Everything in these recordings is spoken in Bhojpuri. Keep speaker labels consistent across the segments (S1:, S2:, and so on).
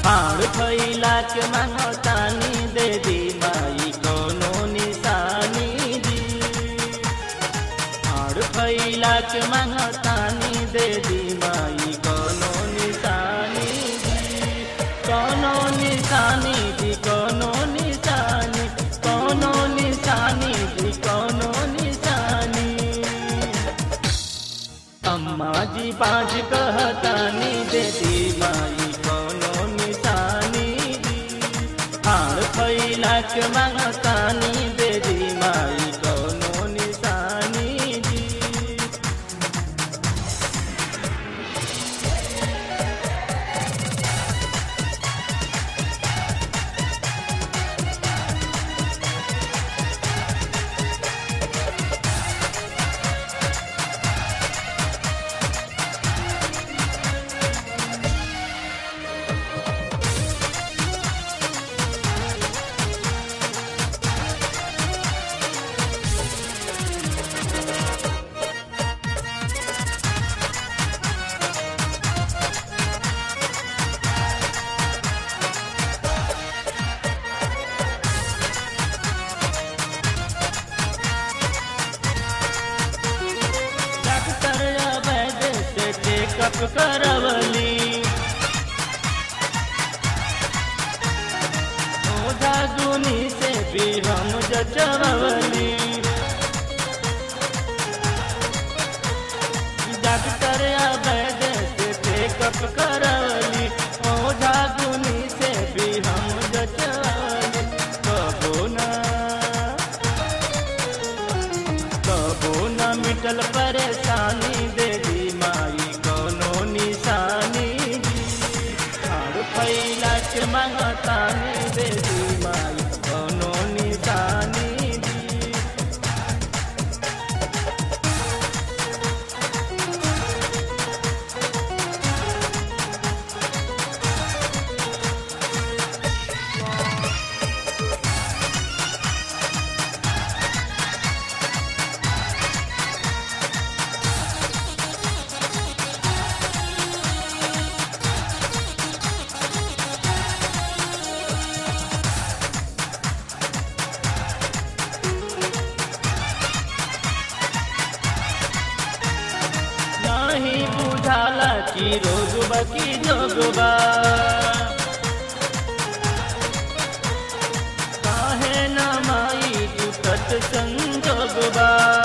S1: हाड़ फैला के मांगतानी दे दी माई कोनो निशानी दी हाड़ फैला के मांगतानी दे दी माई कोनो निशानी दी कोनो निशानी दी कोनो निशानी कोनो निशानी दी कोनो निशानी अम्मा जी पाँच कहतानी देती माई कोनो निशानी दी हार फैला के मांगतानी देती माई कोनो निशानी दी डॉक्टर अवैध से चेकअप करवली ओझा गुनी से भी हम जचवली डॉक्टर अवैध से चेकअप करवली ओझा गुनी से भी हम जचवली कबो ना कबो न मिटल परेशानी दे दी माई कोनो निशानी दी हार फैला के मांगतानी दे दी माई कोनो निशानी दी नहीं बुझाला कि रोगबा की जोगबा काहे न माई टूटत संजोगबा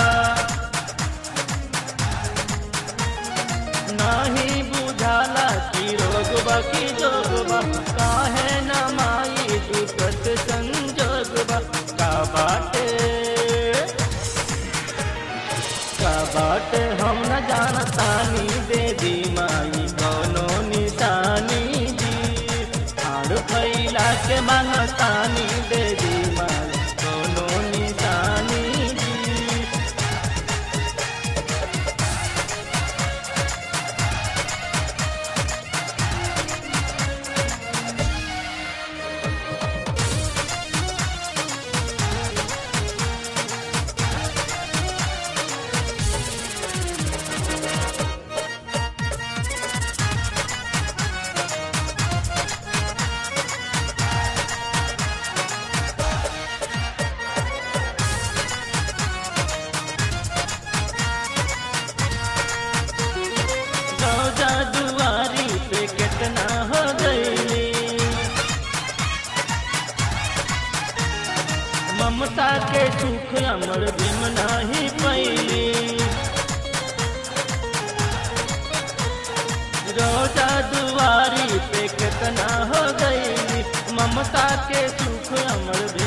S1: नहीं बुझाला कि रोगबा की जोगबा काहे न माई टूटत संजोगबा का बाटे का बाट हम न जानतानी दे दी माई कोनो निशानी दी हार फैला के मांगतानी दे दी माई कोनो निशानी दी रोजा दुआरी पे कितना हो गईली ममता के सुख अमर बिम नाही पैली रोजा दुआरी पे कितना हो गईली ममता के सुख अमर बिम